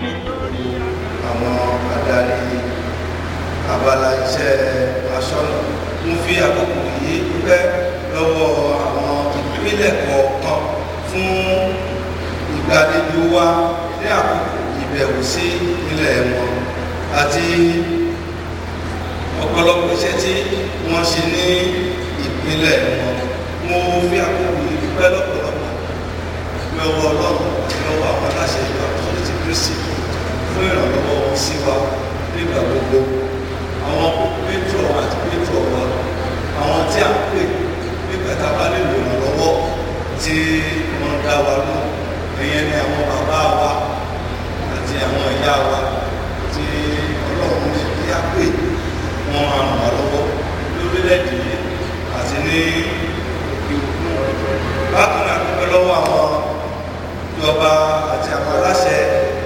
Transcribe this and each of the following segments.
àwọn adarí abala iṣẹ́ aṣọ́nà mo fi àkókò yìí dúpẹ́ lọ́wọ́ àwọn ìpínlẹ̀ kọ̀ọ̀kan fún ìgbàlejò wa ní àkókò ìbẹ̀wò sí ilẹ̀ wọn àti ọ̀pọ̀lọpọ̀ iṣẹ́ tí wọ́n ṣe ní ìpínlẹ̀ wọn mo fi àkókò yìí dúpẹ́ lọ́pọ̀lọpọ̀ lọ́wọ́ ọlọ́run àti lọ́wọ́ àwọn aláṣẹ ìjọ àpòsílẹ̀ ti kristi fún ìrànlọ́wọ́ wọn sí wa nígbà gbogbo àwọn pétrò àti pétrò wa àwọn tí a ń pè nígbà tá a bá lè lò ìrànlọ́wọ́ tí wọ́n dá wa lọ ìyẹn ni àwọn bàbá wa àti àwọn ìyá wa tí ọlọ́run ní kí á pè wọ́n á ràn wá lọ́wọ́ lórílẹ̀‐èdè yìí àti ní òkè òkun bákan náà dúpẹ́ lọ́wọ́ àwọn ìjọba àti àwọn aláṣẹ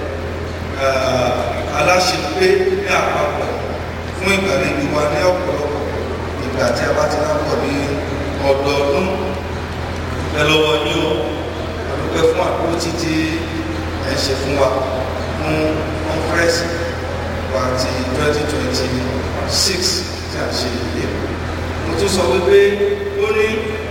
aláṣepé ní àpapọ̀ fún ìgbàlejò wa ní ọ̀pọ̀lọpọ̀ ìgbà tí a bá ti lápọ̀ ní ọdọọdún dúpẹ́ lọ́wọ́ yín o àdúpẹ́ fún àkókò títí ẹ̀ ṣe fún wa fún kọ́nfẹ́rẹ́nsì wa ti twenty twenty six tí a ṣe yìí mo tún sọ wípé ó ní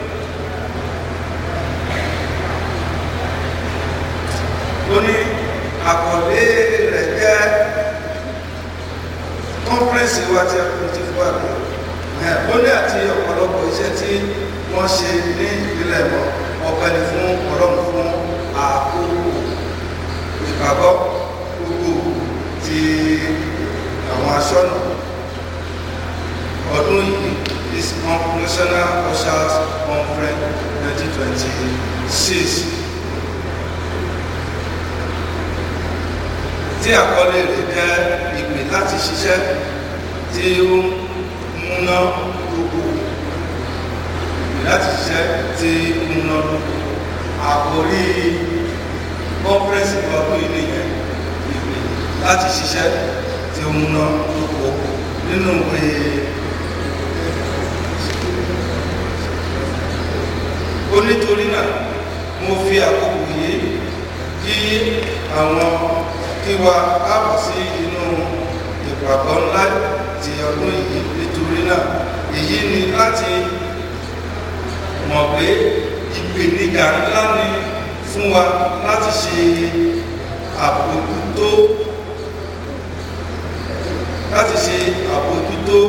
ó ní àkọlé rẹ̀ jẹ́ kọ́nfẹ́rẹ́nsì wa tí a kò ti fún wa ní ó ní àti ọ̀pọ̀lọpọ̀ iṣẹ́ tí wọ́n ṣe ní ìpínlẹ̀ mọ́ ọpẹ́ ni fún ọlọ́run fún àkókò ìpàgọ́ gbogbo ti àwọn aṣọ́nà ọdún yìí is national ushers conference twenty twenty six tí àkọlé rẹ̀ jẹ́ ìpè láti ṣiṣẹ́ tí ó múná gbogbo ìpè láti ṣiṣẹ́ tí ó múná gbogbo àkórí conference ọdún yìí nìyẹn ìpè láti ṣiṣẹ́ tí ó múná gbogbo nínú ìwé onítorí náà mo fi àkókò yìí kí àwọn kí wa káàbọ̀ sí inú ìpàgọ́ ńlá ti ọdún yìí nítorí náà èyí ni láti mọ̀ pé ìpèníjà ńlá ni fún wa láti ṣe àbójútó láti ṣe àbójútó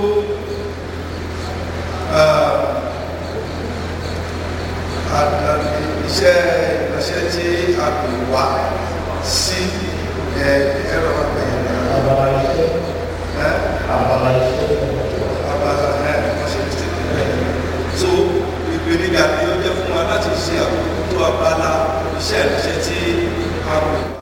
iṣẹ́ ìránṣẹ́ tí a pè wá sí ẹ̀rọ àgbẹ̀yẹ̀ náà. Abala iṣẹ́. Abala iṣẹ́. abala ẹ̀ wọ́n ṣe ti tẹ̀lé so ìpèníjà ni ó jẹ́ fún wa láti ṣe àbójútó abala iṣẹ́ ìránṣẹ́ tí a pè wá.